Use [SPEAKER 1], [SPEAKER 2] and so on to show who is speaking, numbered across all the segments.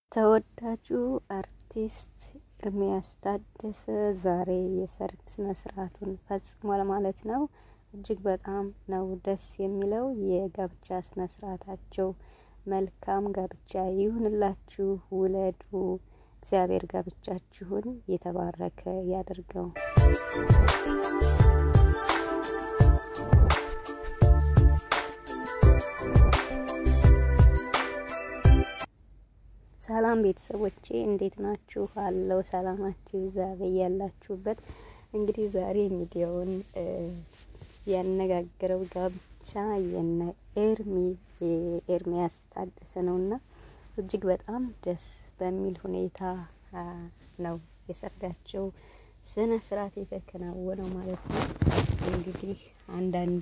[SPEAKER 1] ተወዳጁ አርቲስት ኤርሚያስ ታደሰ ዛሬ የሰርግ ስነ ስርዓቱን ፈጽሟል ማለት ነው። እጅግ በጣም ነው ደስ የሚለው የጋብቻ ስነ ስርዓታቸው። መልካም ጋብቻ ይሁንላችሁ፣ ውለዱ። እግዚአብሔር ጋብቻችሁን የተባረከ ያደርገው። ሰላም ቤተሰቦቼ እንዴት ናችሁ? አለው ሰላማችሁ ይብዛ በያላችሁበት። እንግዲህ ዛሬ ሚዲያውን ያነጋገረው ጋብቻ የነ ኤርሚ ኤርሚያስ ታደሰ ነውና እጅግ በጣም ደስ በሚል ሁኔታ ነው የሰርጋቸው ስነ ስርዓት የተከናወነው ማለት ነው። እንግዲህ አንዳንዴ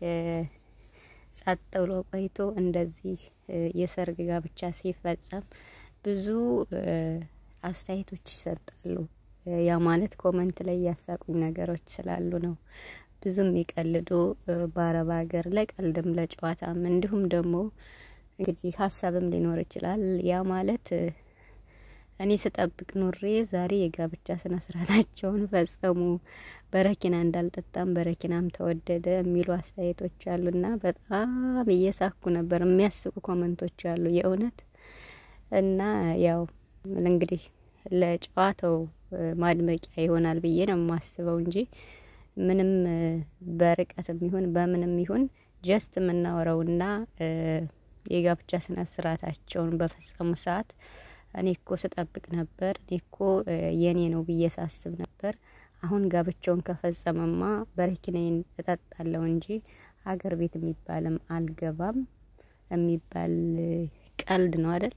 [SPEAKER 1] ጸጥ ብሎ ቆይቶ እንደዚህ የሰርግ ጋብቻ ሲፈጸም ብዙ አስተያየቶች ይሰጣሉ። ያ ማለት ኮመንት ላይ ያሳቁኝ ነገሮች ስላሉ ነው። ብዙ የሚቀልዱ በአረብ ሀገር ለቀልድም ለጨዋታም እንዲሁም ደግሞ እንግዲህ ሀሳብም ሊኖር ይችላል። ያ ማለት እኔ ስጠብቅ ኑሬ ዛሬ የጋብቻ ስነ ስርዓታቸውን ፈጸሙ፣ በረኪና እንዳልጠጣም በረኪናም ተወደደ የሚሉ አስተያየቶች አሉና በጣም እየሳኩ ነበር። የሚያስቁ ኮመንቶች አሉ የእውነት እና ያው እንግዲህ ለጨዋታው ማድመቂያ ይሆናል ብዬ ነው የማስበው እንጂ ምንም በርቀትም ይሁን በምንም ይሁን ጀስት የምናወራውና የጋብቻ ስነ ስርዓታቸውን በፈጸሙ ሰዓት እኔ እኮ ስጠብቅ ነበር፣ እኔ እኮ የኔ ነው ብዬ ሳስብ ነበር። አሁን ጋብቻውን ከፈጸመማ በረኪናዬን እጠጣለሁ እንጂ ሀገር ቤት የሚባልም አልገባም የሚባል ቀልድ ነው አይደል?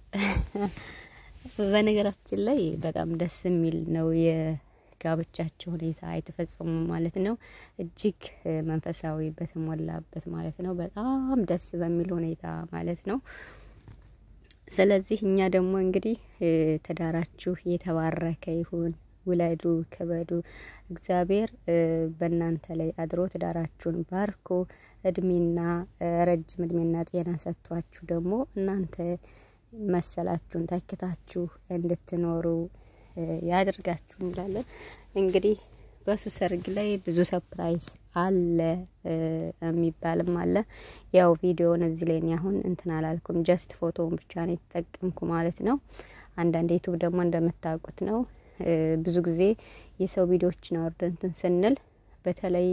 [SPEAKER 1] በነገራችን ላይ በጣም ደስ የሚል ነው የጋብቻቸው ሁኔታ የተፈጸሙ ማለት ነው። እጅግ መንፈሳዊ በተሞላበት ማለት ነው። በጣም ደስ በሚል ሁኔታ ማለት ነው። ስለዚህ እኛ ደግሞ እንግዲህ ትዳራችሁ የተባረከ ይሁን፣ ውለዱ፣ ክበዱ። እግዚአብሔር በእናንተ ላይ አድሮ ትዳራችሁን ባርኮ እድሜና ረጅም እድሜና ጤና ሰጥቷችሁ ደግሞ እናንተ መሰላችሁን ተክታችሁ እንድትኖሩ ያድርጋችሁ እንላለን። እንግዲህ በሱ ሰርግ ላይ ብዙ ሰፕራይዝ አለ የሚባልም አለ። ያው ቪዲዮውን እዚህ ላይ አሁን እንትን አላልኩም፣ ጀስት ፎቶውን ብቻ ነው የተጠቀምኩ ማለት ነው። አንዳንድ ዩቱብ ደግሞ እንደምታውቁት ነው ብዙ ጊዜ የሰው ቪዲዮዎችን አውርደን እንትን ስንል በተለይ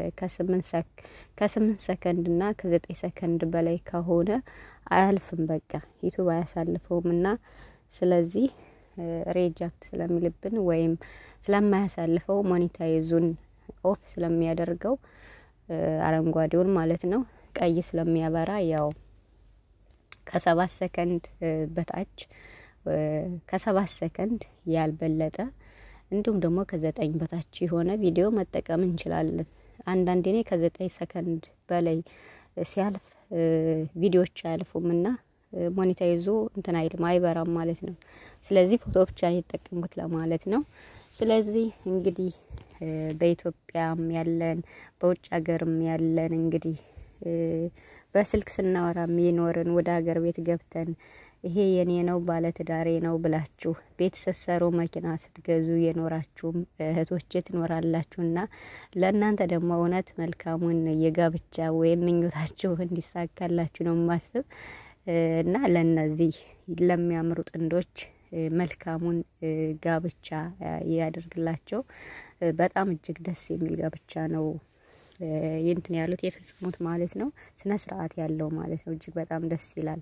[SPEAKER 1] ከስምንት ሰከንድ እና ከዘጠኝ ሰከንድ በላይ ከሆነ አያልፍም፣ በቃ ዩቱብ አያሳልፈውም እና ስለዚህ ሬጃክት ስለሚልብን ወይም ስለማያሳልፈው ሞኔታይዙን ኦፍ ስለሚያደርገው አረንጓዴውን ማለት ነው ቀይ ስለሚያበራ ያው ከሰባት ሰከንድ በታች ከሰባት ሰከንድ ያልበለጠ እንዲሁም ደግሞ ከዘጠኝ በታች የሆነ ቪዲዮ መጠቀም እንችላለን። አንዳንዴ እኔ ከዘጠኝ ሰከንድ በላይ ሲያልፍ ቪዲዮዎች አያልፉም እና ሞኔታይዞ እንትን አይልም አይበራም ማለት ነው። ስለዚህ ፎቶ ብቻ ነው የተጠቀምኩት ለማለት ነው። ስለዚህ እንግዲህ በኢትዮጵያም ያለን በውጭ ሀገርም ያለን እንግዲህ በስልክ ስናወራ የሚኖርን ወደ ሀገር ቤት ገብተን ይሄ የኔ ነው ባለትዳሬ ነው ብላችሁ ቤት ስትሰሩ መኪና ስትገዙ የኖራችሁም እህቶች ትኖራላችሁና ለእናንተ ደግሞ እውነት መልካሙን የጋብቻ ወይም ምኞታችሁ እንዲሳካላችሁ ነው የማስብ እና ለእነዚህ ለሚያምሩ ጥንዶች መልካሙን ጋብቻ ያደርግላቸው። በጣም እጅግ ደስ የሚል ጋብቻ ነው ይንትን ያሉት የፈጸሙት ማለት ነው። ስነ ስርዓት ያለው ማለት ነው። እጅግ በጣም ደስ ይላል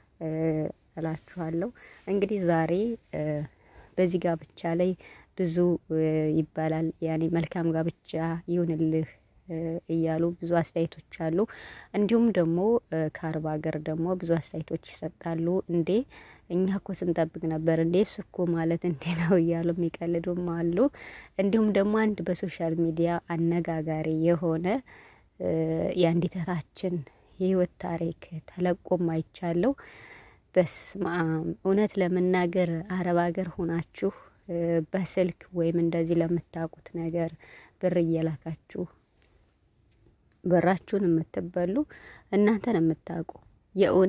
[SPEAKER 1] እላችኋለሁ። እንግዲህ ዛሬ በዚህ ጋብቻ ላይ ብዙ ይባላል። ያኔ መልካም ጋብቻ ይሁንልህ እያሉ ብዙ አስተያየቶች አሉ። እንዲሁም ደግሞ ከአረብ ሀገር ደግሞ ብዙ አስተያየቶች ይሰጣሉ። እንዴ እኛ እኮ ስንጠብቅ ነበር እንዴ እሱ እኮ ማለት እንዴ ነው እያሉ የሚቀልዱም አሉ። እንዲሁም ደግሞ አንድ በሶሻል ሚዲያ አነጋጋሪ የሆነ የአንዲት እህታችን የህይወት ታሪክ ተለቆም አይቻለሁ። በስመ አብ እውነት ለመናገር አረብ ሀገር ሆናችሁ በስልክ ወይም እንደዚህ ለምታውቁት ነገር ብር እየላካችሁ ብራችሁን የምትበሉ እናንተን የምታውቁ የእውነት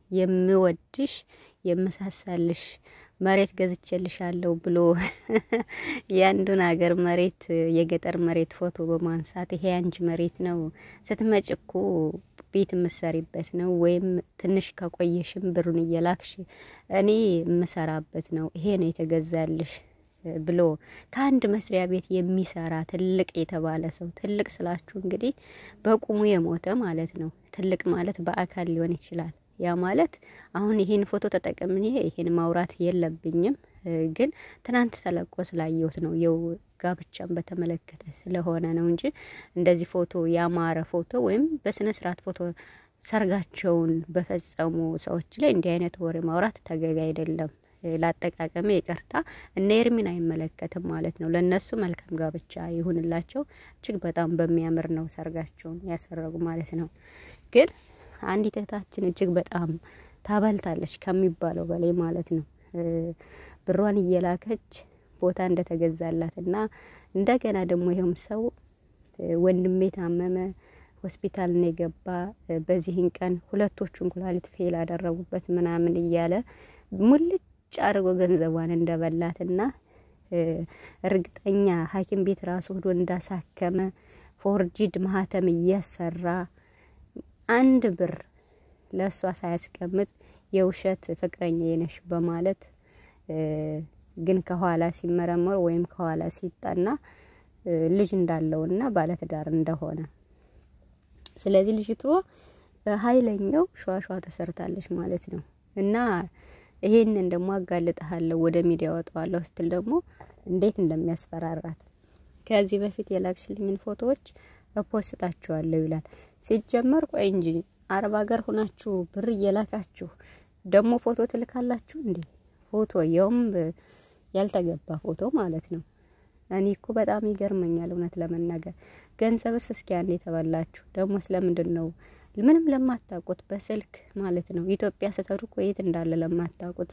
[SPEAKER 1] የምወድሽ የምሳሳልሽ መሬት ገዝቼልሻለሁ ብሎ የአንዱን ሀገር መሬት የገጠር መሬት ፎቶ በማንሳት ይሄ አንቺ መሬት ነው ስትመጭ እኮ ቤት የምሰሪበት ነው ወይም ትንሽ ከቆየሽም ብሩን እየላክሽ እኔ የምሰራበት ነው ይሄ ነው የተገዛልሽ ብሎ ከአንድ መስሪያ ቤት የሚሰራ ትልቅ የተባለ ሰው ትልቅ ስላችሁ እንግዲህ በቁሙ የሞተ ማለት ነው። ትልቅ ማለት በአካል ሊሆን ይችላል። ያ ማለት አሁን ይሄን ፎቶ ተጠቅሜ ይሄን ማውራት የለብኝም፣ ግን ትናንት ተለቆ ስላየሁት ነው። የው ጋብቻን በተመለከተ ስለሆነ ነው እንጂ እንደዚህ ፎቶ ያማረ ፎቶ ወይም በስነ ስርዓት ፎቶ ሰርጋቸውን በፈጸሙ ሰዎች ላይ እንዲህ አይነት ወሬ ማውራት ተገቢ አይደለም። ላጠቃቀመ ይቅርታ እነ ኤርሚን አይመለከትም ማለት ነው። ለእነሱ መልካም ጋብቻ ይሁንላቸው። እጅግ በጣም በሚያምር ነው ሰርጋቸውን ያሰረጉ ማለት ነው። ግን አንዲት እህታችን እጅግ በጣም ታበልታለች ከሚባለው በላይ ማለት ነው። ብሯን እየላከች ቦታ እንደተገዛላት እና እንደገና ደግሞ ይኸውም ሰው ወንድሜ ታመመ ሆስፒታል ነው የገባ በዚህን ቀን ሁለቶቹን ኩላሊት ፌል አደረጉበት ምናምን እያለ ሙልጭ አድርጎ ገንዘቧን እንደበላትና እርግጠኛ ሐኪም ቤት ራሱ ሄዶ እንዳሳከመ ፎርጂድ ማህተም እያሰራ አንድ ብር ለእሷ ሳያስቀምጥ የውሸት ፍቅረኛ የነሽ በማለት ግን ከኋላ ሲመረመር ወይም ከኋላ ሲጠና ልጅ እንዳለውና ባለትዳር እንደሆነ ስለዚህ ልጅቷ በኃይለኛው ሸዋሸዋ ተሰርታለች ማለት ነው እና ይሄንን ደግሞ አጋልጥሃለሁ ወደ ሚዲያ ወጣዋለሁ ስትል ደግሞ እንዴት እንደሚያስፈራራት ከዚህ በፊት የላክሽልኝን ፎቶዎች እፖስታችኋለሁ ይላል። ሲጀመር ቆይ እንጂ አረብ ሀገር ሆናችሁ ብር እየላካችሁ ደግሞ ፎቶ ትልካላችሁ እንዴ? ፎቶ የውም ያልተገባ ፎቶ ማለት ነው። እኔ እኮ በጣም ይገርመኛል እውነት ለመናገር ገንዘብስ እስኪ አንዴ ተበላችሁ ደግሞ ስለምንድን ነው ምንም ለማታውቁት በስልክ ማለት ነው ኢትዮጵያ ስትሄዱ እኮ የት እንዳለ ለማታውቁት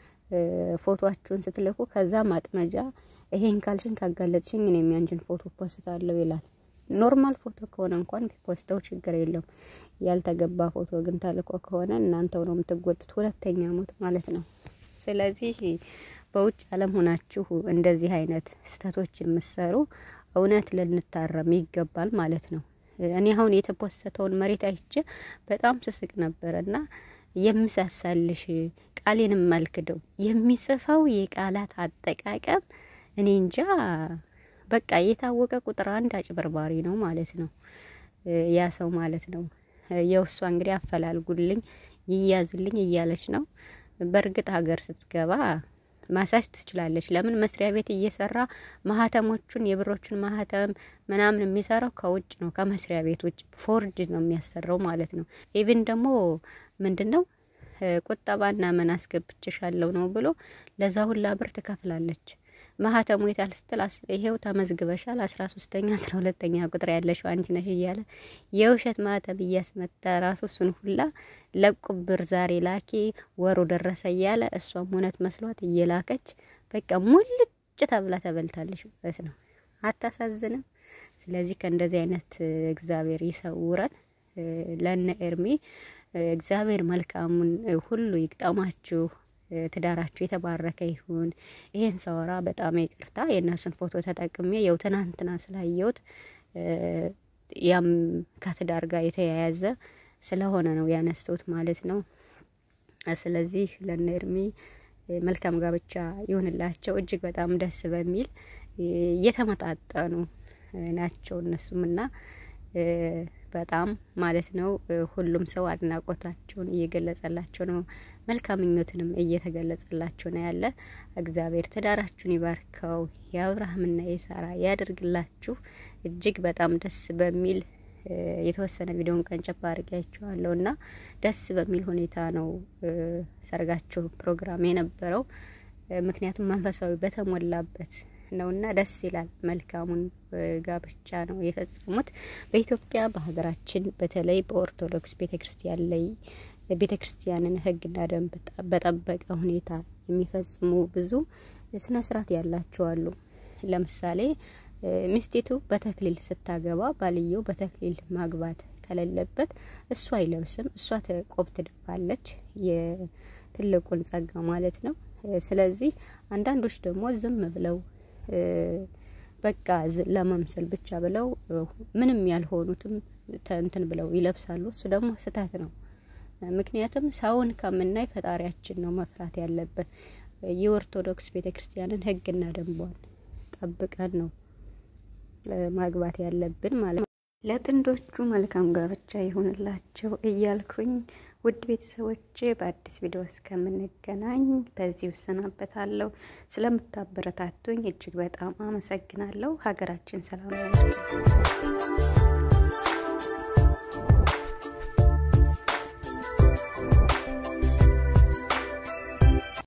[SPEAKER 1] ፎቶአችሁን ስትልኩ ከዛ ማጥመጃ ይሄን ካልሽን ካጋለጥሽኝ እኔም ያንቺን ፎቶ ፖስታለሁ ይላል። ኖርማል ፎቶ ከሆነ እንኳን ቢፖስተው ችግር የለውም። ያልተገባ ፎቶ ግን ተልኮ ከሆነ እናንተው ነው የምትጎዱት። ሁለተኛ ሞት ማለት ነው። ስለዚህ በውጭ ዓለም ሆናችሁ እንደዚህ አይነት ስህተቶች የምሰሩ እውነት ልንታረም ይገባል ማለት ነው። እኔ አሁን የተፖሰተውን መሬት አይቼ በጣም ስስቅ ነበረ እና የምሳሳልሽ ቃሌንም መልክደው የሚጽፈው የቃላት አጠቃቀም እኔ እንጃ በቃ የታወቀ ቁጥር አንድ አጭበርባሪ ነው ማለት ነው ያ ሰው ማለት ነው። የውሷ እንግዲህ አፈላልጉልኝ ይያዝልኝ እያለች ነው። በእርግጥ ሀገር ስትገባ ማሳጅ ትችላለች። ለምን መስሪያ ቤት እየሰራ ማህተሞቹን የብሮቹን ማህተም ምናምን የሚሰራው ከውጭ ነው፣ ከመስሪያ ቤት ውጭ ፎርጅ ነው የሚያሰራው ማለት ነው። ኢቭን ደግሞ ምንድን ነው ቁጠባና ምን አስገብቼሻለሁ ነው ብሎ ለዛ ሁላ ብር ትከፍላለች። ማህተሙ የታል ስትል ይሄው ተመዝግበሻል፣ አስራ ሶስተኛ አስራ ሁለተኛ ቁጥር ያለሽው አንቺ ነሽ እያለ የውሸት ማህተም እያስመታ ራሱ እሱን ሁላ ለቁብር ዛሬ ላኪ ወሩ ደረሰ እያለ እሷም እውነት መስሏት እየላከች በቃ ሙልጭ ተብላ ተበልታለች ማለት ነው። አታሳዝንም? ስለዚህ ከእንደዚህ አይነት እግዚአብሔር ይሰውረን። ለነ ኤርሜ እግዚአብሔር መልካሙን ሁሉ ይግጠማችሁ። ትዳራችሁ የተባረከ ይሁን። ይሄን ሳወራ በጣም ይቅርታ የእነሱን ፎቶ ተጠቅሜ የው ትናንትና ስላየሁት ያም ከትዳር ጋር የተያያዘ ስለሆነ ነው ያነሱት ማለት ነው። ስለዚህ ለነ ኤርሚ መልካም ጋብቻ ይሁንላቸው። እጅግ በጣም ደስ በሚል የተመጣጠኑ ናቸው እነሱም እና በጣም ማለት ነው ሁሉም ሰው አድናቆታቸውን እየገለጸላቸው ነው። መልካም ምኞትንም እየተገለጸላቸው ነው ያለ። እግዚአብሔር ትዳራችሁን ይባርከው፣ የአብርሃምና የሳራ ያደርግላችሁ። እጅግ በጣም ደስ በሚል የተወሰነ ቪዲዮን ቀንጨባ አድርጊያችኋለሁ እና ደስ በሚል ሁኔታ ነው ሰርጋቸው ፕሮግራም የነበረው። ምክንያቱም መንፈሳዊ በተሞላበት ነውና ደስ ይላል። መልካሙን ጋብቻ ነው የፈጸሙት። በኢትዮጵያ በሀገራችን በተለይ በኦርቶዶክስ ቤተ ክርስቲያን ላይ ቤተ ክርስቲያንን ሕግና ደንብ በጠበቀ ሁኔታ የሚፈጽሙ ብዙ ስነ ስርዓት ያላቸው አሉ። ለምሳሌ ሚስቲቱ በተክሊል ስታገባ ባልየው በተክሊል ማግባት ከሌለበት እሱ አይለብስም። እሷ ቆብ ትድፋለች፣ የትልቁን ጸጋ ማለት ነው። ስለዚህ አንዳንዶች ደግሞ ዝም ብለው በቃ ለመምሰል ብቻ ብለው ምንም ያልሆኑትም እንትን ብለው ይለብሳሉ። እሱ ደግሞ ስህተት ነው። ምክንያቱም ሰውን ከምናይ ፈጣሪያችን ነው መፍራት ያለብን። የኦርቶዶክስ ቤተ ክርስቲያንን ሕግና ደንቧን ጠብቀን ነው ማግባት ያለብን ማለት ነው። ለጥንዶቹ መልካም ጋብቻ ይሁንላቸው እያልኩኝ ውድ ቤተሰቦቼ በአዲስ ቪዲዮ እስከምንገናኝ በዚሁ እሰናበታለሁ። ስለምታበረታቱኝ እጅግ በጣም አመሰግናለሁ። ሀገራችን ሰላም